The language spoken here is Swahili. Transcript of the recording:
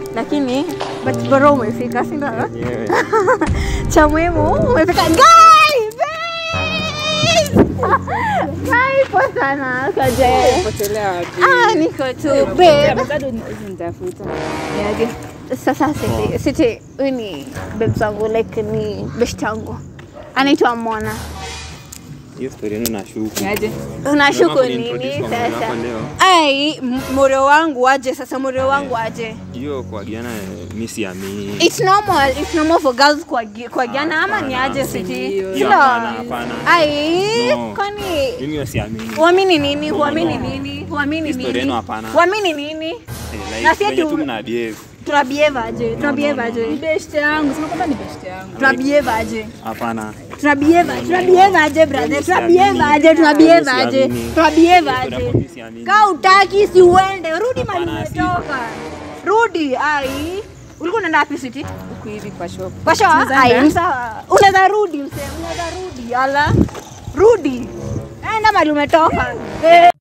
lakini but bora umefika si ndio? Yenyewe. cha muhimu umefika Guy, babe! Guy, poa sana kaje Potelea wapi? ah niko tu babe Bado nitafuta. Niaje? sasa siti siti huyu ni babe zangu like ni best yangu anaitwa Mwana Hiyo story yenu nashuku. Niaje? unashuku Unataka nini kuniintroduce kwa mwana sasa wako leo? ai m- mureo wangu aje sasa mureo wangu aje Hiyo kuagiana eh, mi siamini. It's normal, it's normal for girls kuagi- kuagiana ama ni aje Hapana. siti? Hiyo Silo. hapana, hapana. Ai, No. kwani Mimi hiyo siamini. huamini nini? No, Huamini no. nini? Huamini Historia nini? yenu hapana. Huamini nini? Eh, Na Like si ati venye tu u- mna behave. Tuna behave aje? Tuna no, behave no. aje? Ni best yangu. Sema kwamba ni best yangu. Tuna behave aje? Hapana. Tuna behave aje? Tuna behave aje brother? Mimi Tuna siamini. behave aje? Tuna behave Mimi aje? siamini. Tuna behave Historia aje? yako mi siamini. Kaa utaki si uende, rudi mali Hapana, si- umetoka. Rudi, ai. Ulikuwa unaenda wapi siti? Huku hivi kwa shop. Kwa show? Tunaweza Ai, enda? sawa. Unaweza rudi msee, unaweza rudi. Ala. Rudi. Enda mali umetoka. Eh.